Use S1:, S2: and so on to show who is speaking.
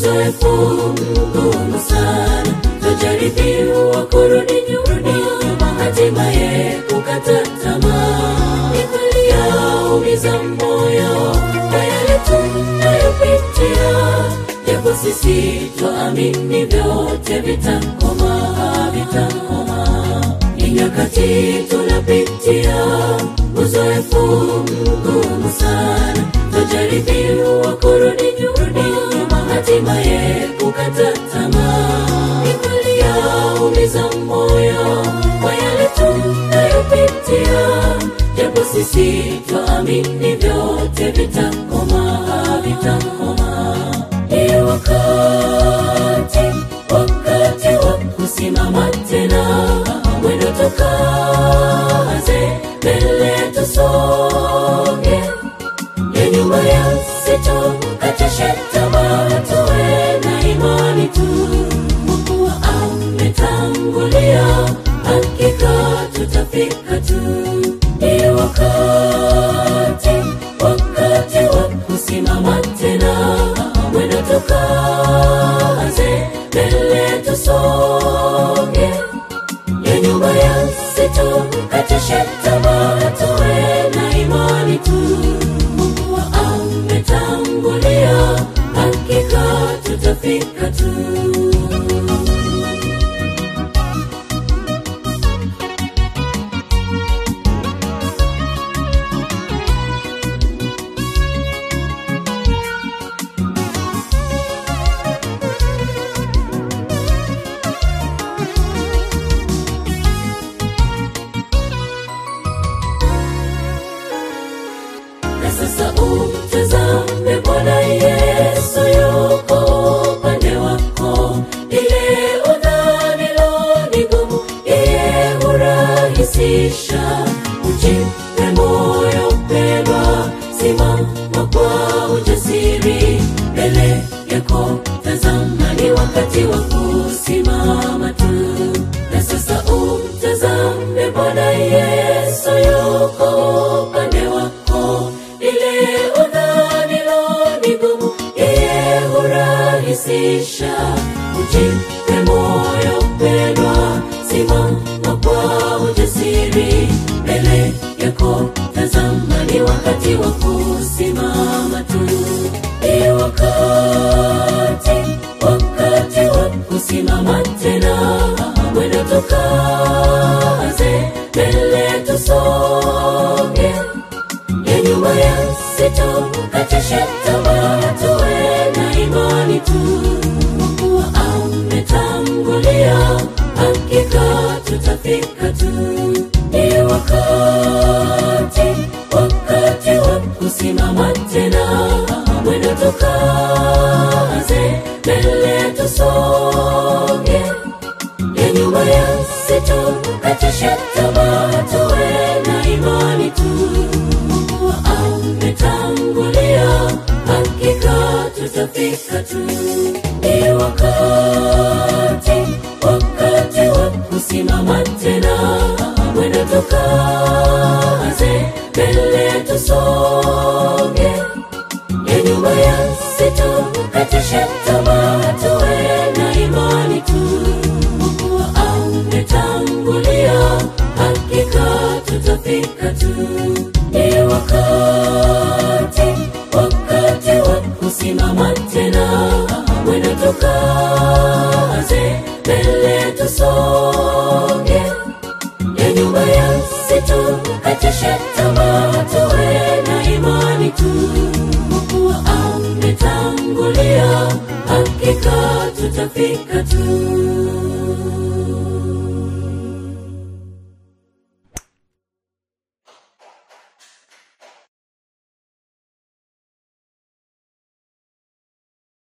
S1: uzoefu mgumu sana twajaribiwa kurudi nyuma hatimaye kukata tamaa ni kweli yaumiza moyo kwa yale tunayopitia japo sisi twaamini vyote vitakoma vitakoma ni nyakati tunapitia uzoefu mgumu sana twajaribiwa kurudi nyuma hatimaye kukata tamaa ni kweli yaumiza moyo kwa yale tunayopitia japo sisi twaamini vyote vitakoma vitakoma ni wakati wakati wa kusimama tena mwendo tukaze mbele tusonge ya nyuma ya sito katishe tamaa tuwe na imani tu Mungu ametangulia hakika tutafika tu ni wakati wakati wa kusimama tena mwendo tukaze mbele tusonge ya nyuma ya sito katishe tamaa tuwe na imani tu Mungu ametangulia hakika tutafika tu na sasa umtazame Bwana Yesu yuko upande wako, ile udhanilo ni gumu, yeye hurahisisha. Ujipe moyo mpendwa, simama kwa ujasiri mbele yako, tazama ni wakati wa kusimama tu. Na sasa umtazame Bwana Yesu yuko upande wako, ile udhanilo ni gumu, yeye hurahisisha. Ujipe moyo mpendwa, simama kwa ujasiri mbele yako, tazama ni wakati wa kusimama tu. Ni wakati, wakati wa kusimama tena, mwendo tukaze mbele tusonge ya nyuma ya sito katishe tamaa tuwe na imani tu Mungu ametangulia hakika tutafika tu ni wakati wakati wa kusimama tena mwendo tukaze mbele tusonge ya nyuma ya sito katishe tamaa tuwe na imani tu Mungu ametangulia hakika tutafika tu ni wakati wakati wa kusimama tena mwendo tukaze mbele tusonge ya nyuma ya sito katishe tamaa tuwe na imani tu Mungu ametangulia hakika tutafika tu ni wakati wakati wa kusimama tena mwendo tukaze mbele tusonge ya nyuma ya sito katishe tamaa tuwe na imani tu Mungu ametangulia hakika tutafika tu